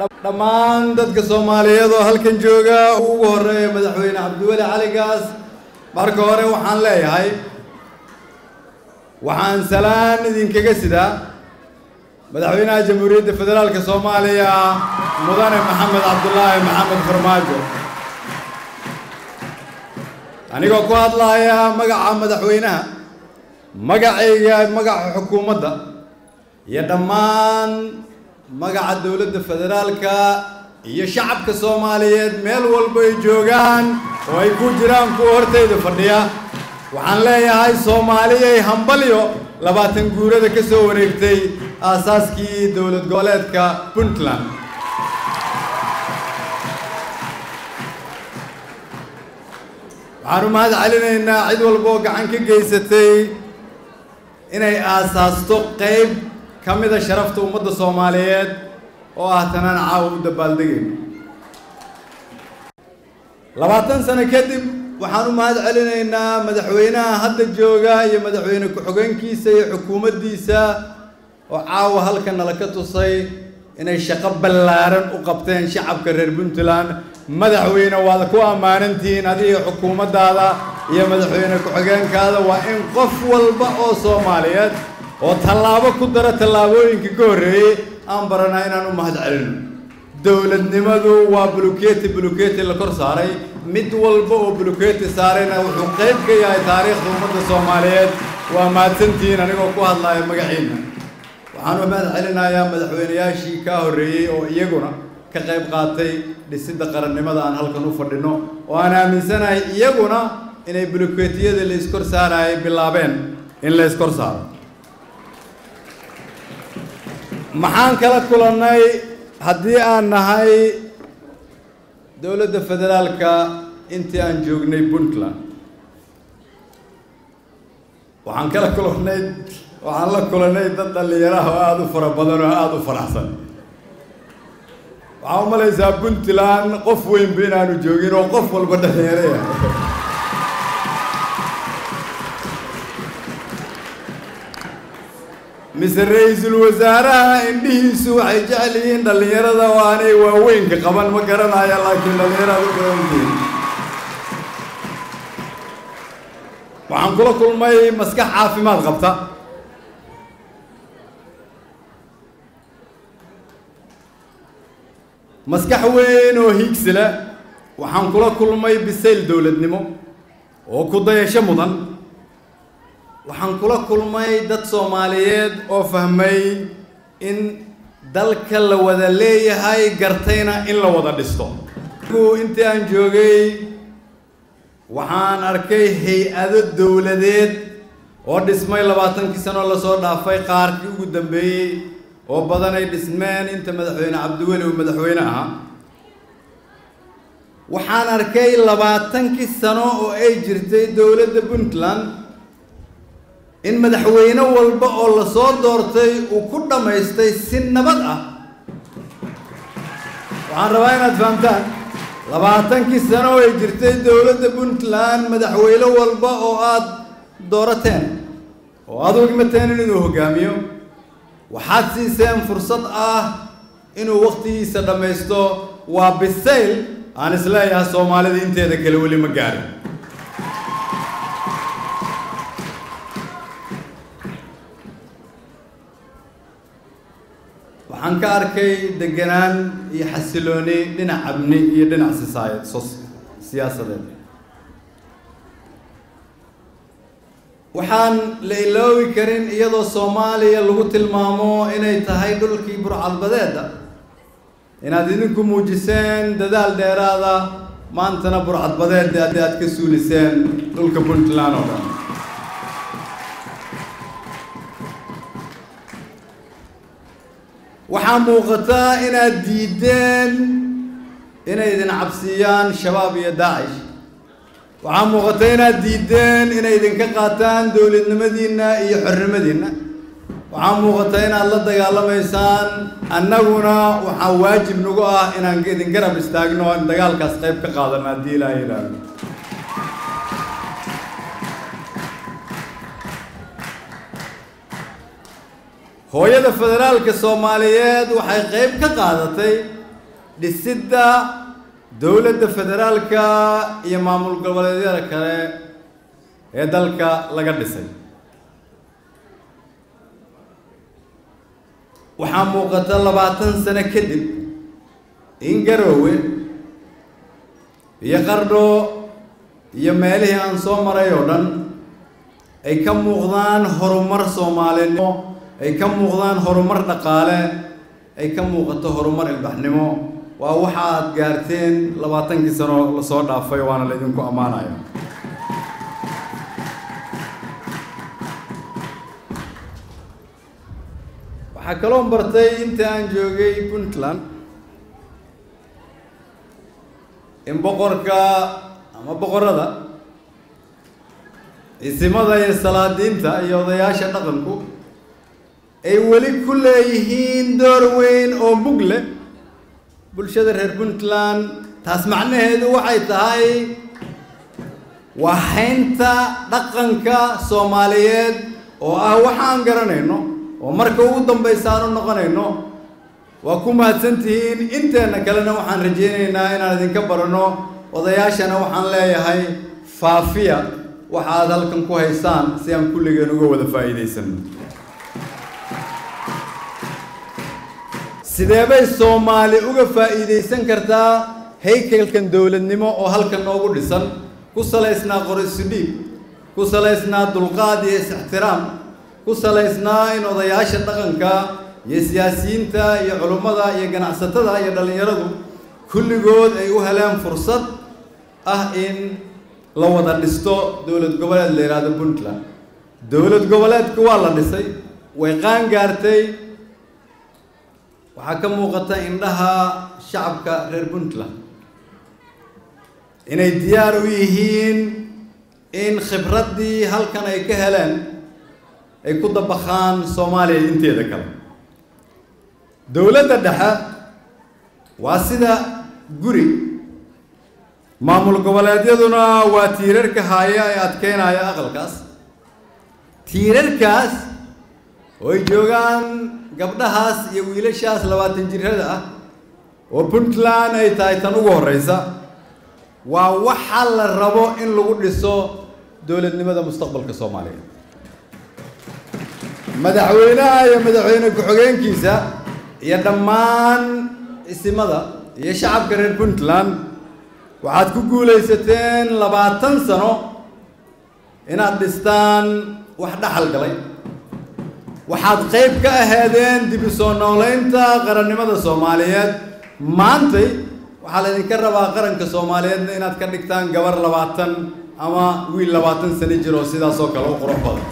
dhammaan dadka soomaaliyeed oo halkan jooga ugu horeeya madaxweyne cabdiweli cali gaas marka hore waxaan leeyahay waxaan salaan idinkaga sidaa madaxweynaha jamhuuriyadda federaalka soomaaliya mudane maxamed cabdulaahi maxamed farmaajo anigoo ku hadlaaya magaca madaxweynaha magacayga magaca xukuumadda iyo dhammaan magaca dowladda federaalka iyo shacabka soomaaliyeed meel walba ay joogaan oo ay ku jiraan kuwa hortayda fadhiya waxaan leeyahay soomaaliyay hambalyo labaatan guurada ka soo wareegtay aasaaskii dowlad goboleedka puntland waxaan u mahad celinaynaa cid walba oo gacan ka geysatay inay aasaasto qayb ka mida sharafta ummadda soomaaliyeed oo ah tanaan caawa u dabaaldegayno labaatan sano kadib waxaan u mahad celinaynaa madaxweynaha hadda jooga iyo madaxweyne ku-xigeenkiisa iyo xukuumaddiisa oo caawa halka nala ka tusay inay shaqo ballaaran u qabteen shacabka reer puntland madaxweyne waad ku ammaanantihiin adiga xukuumaddaada iyo madaxweyne ku-xigeenkaada waa in qof walba oo soomaaliyeed oo tallaabo ku dara tallaabooyinka ka horreeyey aan baranaa inaan u mahad celino dowladnimadu waa buluketi buluketi la kor saaray mid walba oo buluketi saarayna wuxuu qayb ka yahay taariikhda ummadda soomaaliyeed waa mahadsantihiin anigoo ku hadlaya magaciina waxaan u mahad celinayaa madaxweynayaashii kaa horreeyey oo iyaguna ka qayb qaatay dhisidda qarannimada aan halkan u fadhino oo aan aaminsanahay iyaguna inay buluketiyada la iskor saarayay bilaabeen in la iskor saaro maxaan kala kulannay haddii aan nahay dowladda federaalka intii aan joognay puntland waxaan kala kulannay waxaan la kulannay dad dhallinyaraha oo aada u fara badan oo aada u faraxsan waxaa u malaysaa puntland qof weynba inaanu joogin oo qof walba dhallinyaro yahay mise ra-iisul wasaaraha indhihiisu waxay jecel yihiin dhallinyarada oo aanay waaweynka qaban ma garanaya laakiin dhallinyarada u badantihin waxaan kula kulmay maskax caafimaad qabta maskax weyn oo hiigsi leh waxaan kula kulmay bisayl dowladnimo oo ku dayasho mudan waxaan kula kulmay dad soomaaliyeed oo fahmay in dalka la wada leeyahay gartayna in la wada dhisto intii aan joogay waxaan arkay hay-ado dowladeed oo dhismay labaatankii sanoo lasoo dhaafay qaarkii ugu dambeeyey oo badan ay dhismeen inta madaxweyne cabdiweli uu madaxweyne ahaa waxaan arkay labaatankii sano oo ay jirtay dowladda puntland in madaxweyne walba oo lasoo doortay uu ku dhammaystay si nabad ah waxaan rabaa inaad fahamtaan labaatankii sano oo ay jirtay dowladda puntland madaxweyne walba oo aada doorateen oo aada ugimateen inuu hogaamiyo waxaad siiseen fursad ah inuu wakhtigiisa dhammaysto waa bisayl aan isleeyahay soomaalida inteeda kale weli ma gaarin waxaan ka arkay deganaan iyo xasilooni dhinac amni iyo dhinac sisaayad siyaasadeed waxaan la iloobi karin iyadoo soomaaliya lagu tilmaamo inay tahay dhulkii burcadbadeeda inaad idinku muujiseen dadaal dheeraada maantana burcadbadeed aad ka suuliseen dhulka puntland oo dhan waxaa muuqataa inaad diideen inay idin cabsiiyaan shabaab iyo daacish waxaa muuqata inaad diideen inay idinka qaataan dowladnimadiinna iyo xornimadiinna waxaa muuqata inaad la dagaalamaysaan annaguna waxaa waajib nagu ah inaan idin garab istaagno aan dagaalkaas qayb ka qaadano haddii ilaaha yidhaahdo hooyada federaalka soomaaliyeed waxay qayb ka qaadatay dhisidda dowladda federaalka iyo maamul goboleedyada kale ee dalka laga dhisay waxaa muuqata labaatan sano kadib in garoowe iyo qardho iyo meelihii aan soo maray oo dhan ay ka muuqdaan horumar soomaalinimo ay ka muuqdaan horumar dhaqaale ay ka muuqato horumar ilbaxnimo waa waxa aad gaarteen labaatankii sano lasoo dhaafay waana laydinku ammaanaya waxaa kaloo bartay inta aan joogay puntland in boqorka ama boqorada ciisimada iyo salaadiinta iyo odayaasha dhaqanku ay weli ku leeyihiin door weyn oo mug leh bulshada reer puntland taas macnaheedu waxay tahay waa haynta dhaqanka soomaaliyeed oo ah waxaan garanayno oo marka ugu dambaysa aan u noqonayno waa ku mahadsantihiin inteenna kalena waxaan rajaynaynaa inaan idinka barano odayaashana waxaan leeyahay faafiya waxa aad halkan ku haysaan si aan kulligeen uga wada faa'iidaysano sidee bay soomaali uga faa'iidaysan kartaa haykalkan dowladnimo oo halkan noogu dhisan ku salaysnaa qorisudhiib ku salaysnaa dulqaad iyo is-ixtiraam ku salaysnaa in odayaasha dhaqanka iyo siyaasiyiinta iyo culummada iyo ganacsatada iyo dhallinyaradu kulligood ay u heleen fursad ah in la wada dhisto dowlad goboleed la yidhaahdo puntland dowlad goboleedku waa la dhisay way qaan gaartay waxaa ka muuqata indhaha shacabka reer puntland inay diyaar u yihiin in khibraddii halkan ay ka heleen ay ku dabakhaan soomaaliya inteeda kale dowladda dhexe waa sida guri maamul goboleedyaduna waa tiirarka haya ee adkeynaya aqalkaas tiirarkaas oo ay joogaan gabdhahaas iyo wiilashaas labaatan jirrada ah oo puntland ay tahay tan ugu horreysa waa waxa la rabo in lagu dhiso dowladnimada mustaqbalka soomaaliya madaxweynaha iyo madaxweyne ku-xigeenkiisa iyo dhammaan isimada iyo shacabka reer puntland waxaad ku guulaysateen labaatan sano inaad dhistaan wax dhaxal galay waxaad qayb ka aheedeen dib u soo noolaynta qarannimada soomaaliyeed maantay waxaa laydinka rabaa qaranka soomaaliyeedna inaad ka dhigtaan gabar labaatan ama wiil labaatan sano jir oo sidaas oo kale u qurux badan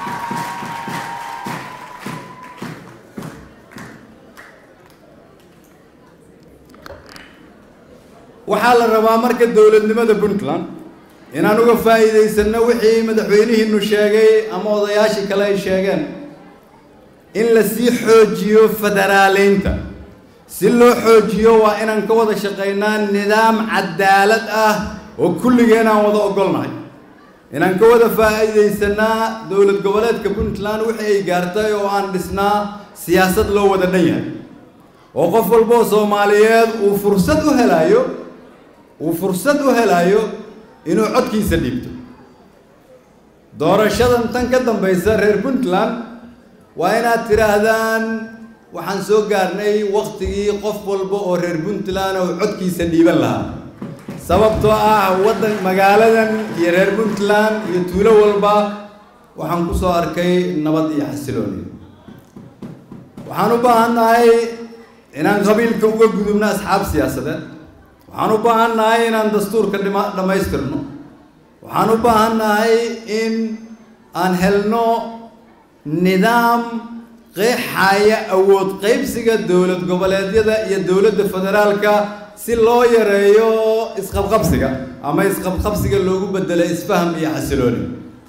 waxaa la rabaa marka dowladnimada puntland inaan uga faa'iidaysanno wixii madaxweynihiinu sheegay ama odayaashii kale ay sheegeen in la sii xoojiyo federaaleynta si loo xoojiyo waa inaan ka wada shaqaynaa nidaam cadaalad ah oo kulligeen aan wada ogolnahay inaan ka wada faa'iidaysanaa dowlad goboleedka puntland wixii ay gaartay oo aan dhisnaa siyaasad loo wada dhan yahay oo qof walba oo soomaaliyeed uu fursad u helaayo uu fursad u helaayo inuu codkiisa dhiibto doorashadan tan ka dambaysa reer puntland waa inaad tidhaahdaan waxaan soo gaarnay waktigii qof walba oo reer puntland oo codkiisa dhiiban lahaa sababtoo ah waddan magaaladan iyo reer puntland iyo tuulo walba waxaan ku soo arkay nabad iyo xasilooni waxaan u baahannahay inaan qabiilka uga gudubno asxaab siyaasadeed waxaan u baahannahay inaan dastuurka dhima dhammaystirno waxaan u baahannahay in aan helno nidaam qeexaya awood qaybsiga dowlad goboleedyada iyo dowladda federaalka si loo yareeyo isqabqabsiga ama isqabqabsiga loogu bedelo isfaham iyo xasilooni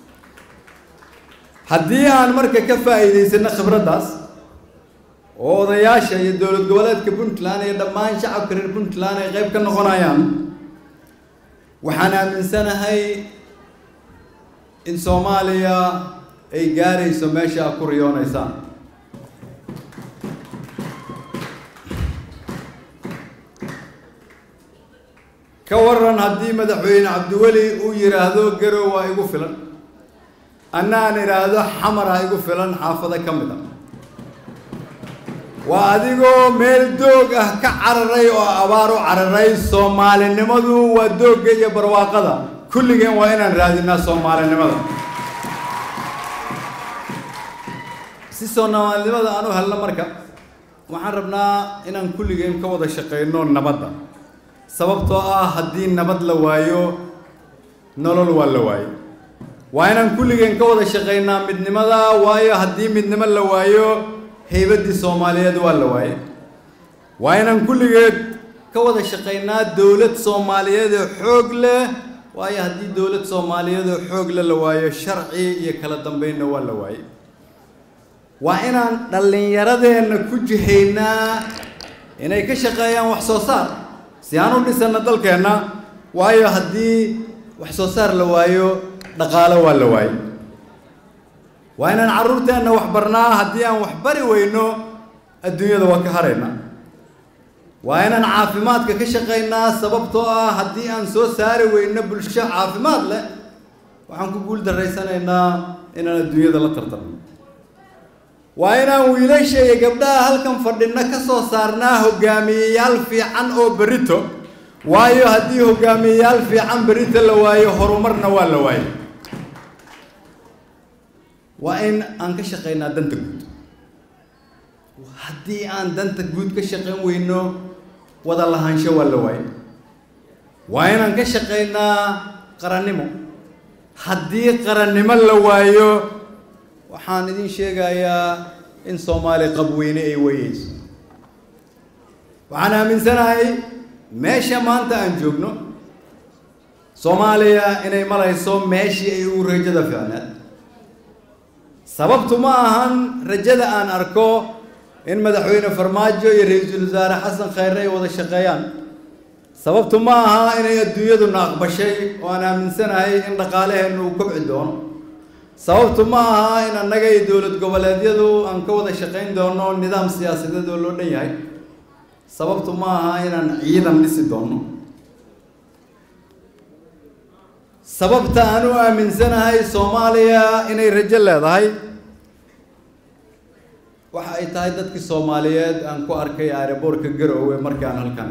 haddii aan marka ka faa'iidaysano khibraddaas oo odayaasha iyo dowlad goboleedka puntland iyo dhammaan shacabka reer puntland ay qayb ka noqonayaan waxaan aaminsanahay in soomaaliya ay gaarayso meesha aad ku riyoonaysaan ka waran haddii madaxweyne cabdiweli uu yidhaahdo garow waa igu filan anna aan idhaahdo xamar ha igu filan xaafado ka mid a waa adigoo meel doog ah ka cararay oo abaar u cararay soomaalinimadu waa doogga iyo barwaaqada kulligeen waa inaan raadinaa soomaalinimada si soomaalinimada aan u helno marka waxaan rabnaa inaan kulligeen ka wada shaqayno nabadda sababtoo ah haddii nabad la waayo nolol waa la waayo waa inaan kulligeen ka wada shaqaynaa midnimada waayo haddii midnimo la waayo haybaddii soomaaliyeed waa la waaye waa inaan kulligeed ka wada shaqaynaa dowlad soomaaliyeed oo xoog leh waayo haddii dowlad soomaaliyeed oo xoog leh la waayo sharci iyo kala dambeynna waa la waaye waa inaan dhallinyaradeenna ku jihaynaa inay ka shaqeeyaan wax soo saar si aan u dhisanna dalkeenna waayo haddii wax soo saar la waayo dhaqaalo waa la waaye waa inaan carruurteenna wax barnaa haddii aan wax bari weyno adduunyada waa ka haraynaa waa inaan caafimaadka ka shaqaynaa sababtoo ah haddii aan soo saari weyno bulsho caafimaad leh waxaan ku guul daraysanaynaa inaan adduunyada la tartarno waa inaan wiilasha iyo gabdhaha halkan fadhina ka soo saarnaa hogaamiyeyaal fiican oo berito waayo haddii hogaamiyeyaal fiican berito la waayo horumarna waa la waayo waa in aan ka shaqaynaa danta guud haddii aan danta guud ka shaqayn weyno wada lahaansho waa la waayo waa inaan ka shaqaynaa qarannimo haddii qarannimo la waayo waxaan idin sheegayaa in soomaali qabweyne ay wayeyso waxaan aaminsanahay meesha maanta aan joogno soomaaliya inay marayso meeshii ay ugu rajada fiicneed sababtu ma ahan rajada aan arko in madaxweyne farmaajo iyo ra-iisul wasaare xasan khayre ay wada shaqeeyaan sababtu ma aha inay adduunyaduna aqbashay oo aan aaminsanahay in dhaqaalaheennu uu kobci doono sababtu ma aha in annaga iyo dowlad goboleedyadu aan ka wada shaqayn doono nidaam siyaasadeed oo loo dhan yahay sababtu ma aha inaan ciidan dhisi doono sababta aan u aaminsanahay soomaaliya inay rajo leedahay waxa ay tahay dadkii soomaaliyeed aan ku arkay aeroboortka garoowe markii aan halkan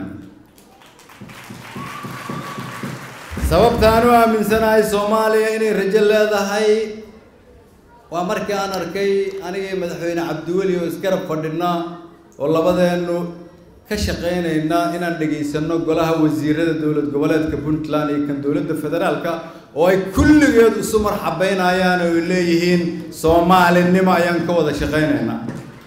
sababta aan u aaminsanahay soomaaliya inay rajo leedahay waa markii aan arkay anigii madaxweyne cabdiweli oo isgarab fadhina oo labadeennu ka shaqaynayna inaan dhegaysanno golaha wasiirada dowlad goboleedka puntland iyo kan dowladda federaalka oo ay kulligeed isu marxabeynayaan oo ay leeyihiin soomaalinimo ayaan ka wada shaqaynaynaa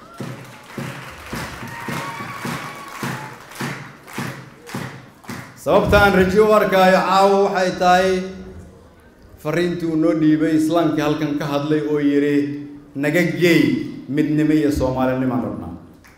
sababta aan rajo u arkaayo caawo waxay tahay fariintii uu noo dhiibay islaamkii halkan ka hadlay oo yidhi naga geey midnimo iyo soomaalinimaan rabnaa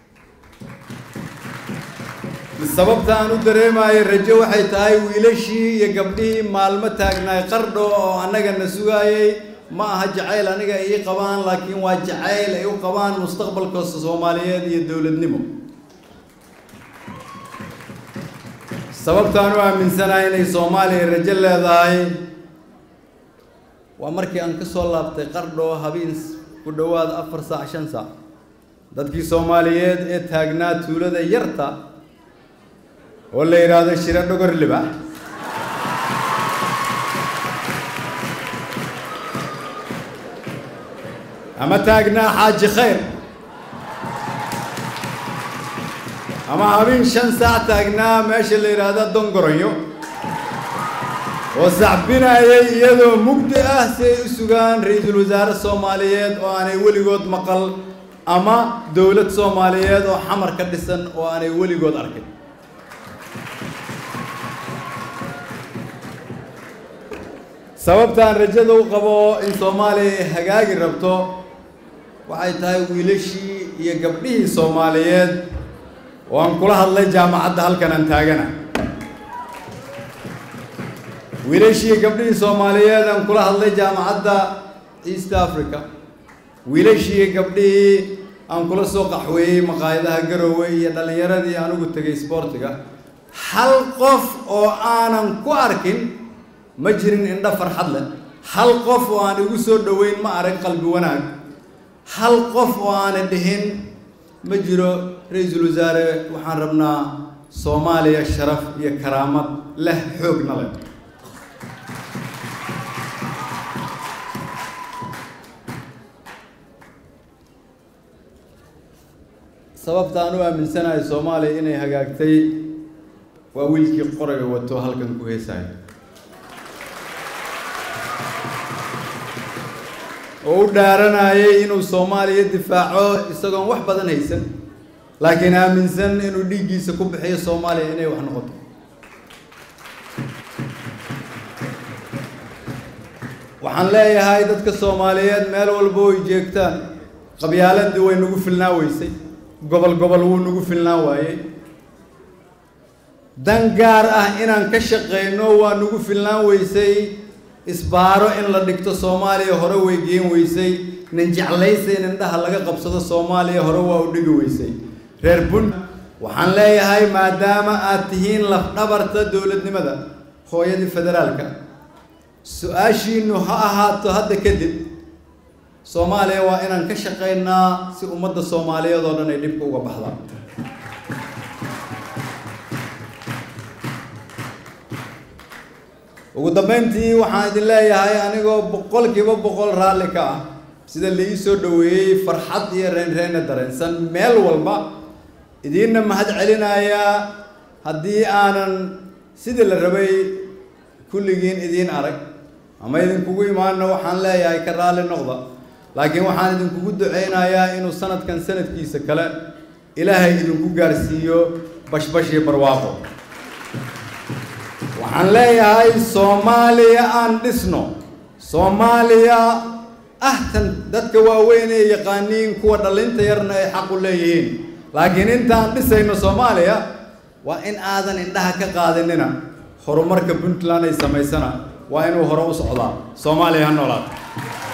sababta aan u dareemayo rajo waxay tahay wiilashii iyo gabdhihii maalmo taagnaay qardho oo annaga na sugaayay ma aha jacayl aniga ay ii qabaan laakiin waa jacayl ay u qabaan mustaqbalka soomaaliyeed iyo dowladnimo sababtaan u aaminsanahay inay soomaaliya rajo leedahay waa markii aan ka soo laabtay qardho habeen ku dhowaad afar saac shan saac dadkii soomaaliyeed ee taagnaa tuulada yarta oo la yidhaahdo shiro dhogor libax ama taagnaa xaaji khayr ama habeen shan saac taagnaa meesha la yidhaahdo dongoronyo oo sacbinayay iyadoo mugdi ah si ay u sugaan ra-iisul wasaare soomaaliyeed oo aanay weligood maqal ama dowlad soomaaliyeed oo xamar ka dhisan oo aanay weligood arkin sababtaan rajada u qabo in soomaaliya ay hagaagi rabto waxay tahay wiilashii iyo gabdhihii soomaaliyeed oo aan kula hadlay jaamacadda halkan aan taagana wiilashii gabdhihii soomaaliyeed aan kula hadlay jaamacadda east africa wiilashii gabdhihii aan kula soo qaxweeyey maqaayadaha garoowe iyo dhallinyaradii aan ugu tegay sboortiga hal qof oo aanan ku arkin ma jirin indho farxad leh hal qof oo aan igu soo dhoweyn ma arag qalbi wanaag hal qof oo aanan dhihin ma jiro ra-iisul wasaare waxaan rabnaa soomaaliya sharaf iyo karaamad leh xoogna leh sababta aan u aaminsanahay soomaaliya inay hagaagtay waa wiilkii qorayga wato halkan ku heesahay oo u dhaaranayay inuu soomaaliya difaaco isagoon wax badan haysan laakiin aaminsan inuu dhiiggiisa ku bixiyo soomaaliya inay wax noqoto waxaan leeyahay dadka soomaaliyeed meel walba way jeegtaan qabyaaladii way nagu filnaa weysay gobol gobol wuu nagu filnaan waayey dan gaar ah inaan ka shaqeyno waa nagu filnaan weysay isbaaro in la dhigto soomaaliya hore way geen weysay nin jeclaysa in indhaha laga qabsado soomaaliya hore waa u dhigi weysay reer bun waxaan leeyahay maadaama aad tihiin lafdhabarta dowladnimada hooyadii federaalka su-aashiinu ha ahaato hadda kadib soomaaliya waa inaan ka shaqaynaa si ummadda soomaaliyeed oo dhan ay dhibka uga baxdaan ugu dambeyntii waxaan idin leeyahay anigoo boqolkiiba boqol raalli ka ah sida la ii soo dhoweeyey farxad iyo reenreena dareensan meel walba idiinna mahad celinayaa haddii aanan sidii la rabay kulligiin idiin arag ama idinkugu imaano waxaan leeyahay ka raalli noqda laakiin waxaan idinkugu duceynayaa inuu sanadkan sanadkiisa kale ilaahay idinku gaarsiiyo bashbash iyo barwaaqo waxaan leeyahay soomaaliya aan dhisno soomaaliya ahtan dadka waaweyn ee yaqaaniin kuwa dhallinta yarna ay xaq u leeyihiin laakiin intaan dhisayno soomaaliya waa in aadan indhaha ka qaadinina horumarka puntland ay samaysana waa inuu hore u socdaa soomaaliya ha noolaata